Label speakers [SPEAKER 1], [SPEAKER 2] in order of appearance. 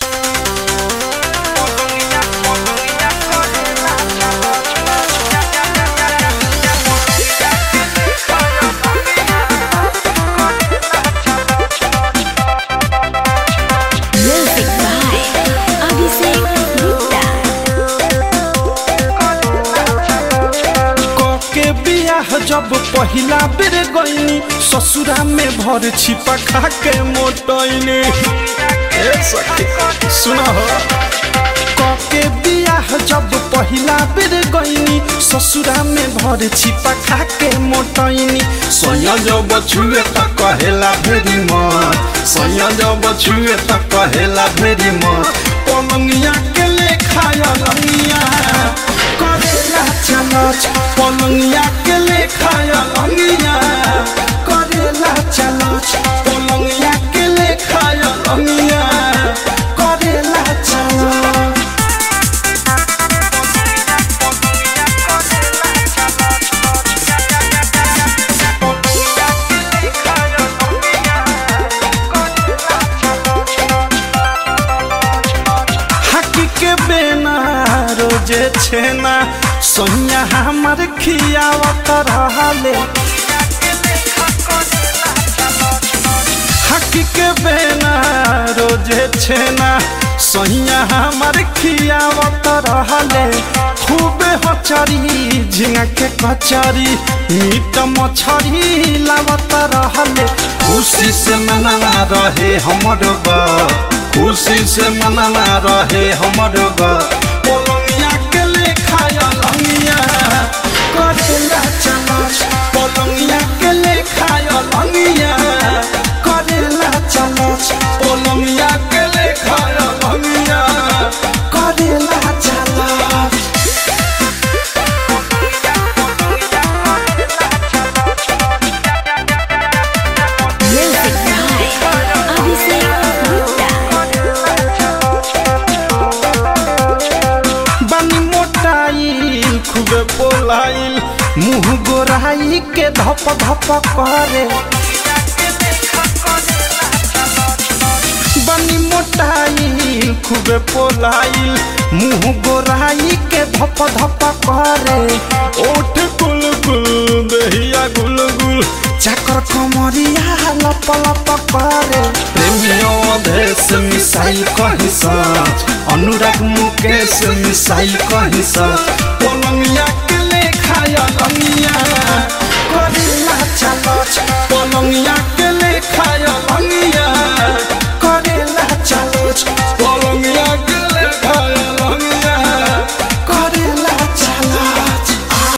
[SPEAKER 1] Music by Abhishek Gupta.
[SPEAKER 2] के बियाह जब पहिला बेर गईनी ससुरा में भर छिपा खा के मोटैनी ए सखी सुना हो के बियाह जब पहिला बेर गईनी ससुरा में भर छिपा खा के मोटैनी सोया जब छुए त कहेला भेरी मत सोया जब छुए त कहेला भेरी मत पलंगिया के लेखा रंगिया करेला चलच पलंगिया के लेखा रंगिया करेला चलच पलंगिया के लेखा रंगिया करेला चलच हकी के बेना रोजे छेना सोनिया हमर खियावत रहले हकी के बेना रोजे छेना सोनिया हमर खियावत रहले खूबे हचरी झिंगा के कचरी मीट मछरी लावत रहले खुशी से मना रहे हमर बा खुशी से मनना रहे हमर ग पलंगिया के लेखा लंगिया करेला चलच पलंगिया के लेखा लंगिया करेला चलच पलंगिया के लेखा लंगिया करेला चलच
[SPEAKER 1] Music by Abhishek Gupta.
[SPEAKER 2] बानी मोटाइल खूबे पोलाइल मुंह गोराई के धप धप करे बानी मोटाइल खूबे पोलाइल मुंह गोराई के धप धप करे ओठ गुल गुल दहिया गुल गुल चाकर कमरिया लप लप करे प्रेमियों देश मिसाइल कही सच अनुराग मुकेश मिसाइल कही सच पलंगिया के लेखा रंगिया करेला चलच पलंगिया के लेखा रंगिया करेला चलच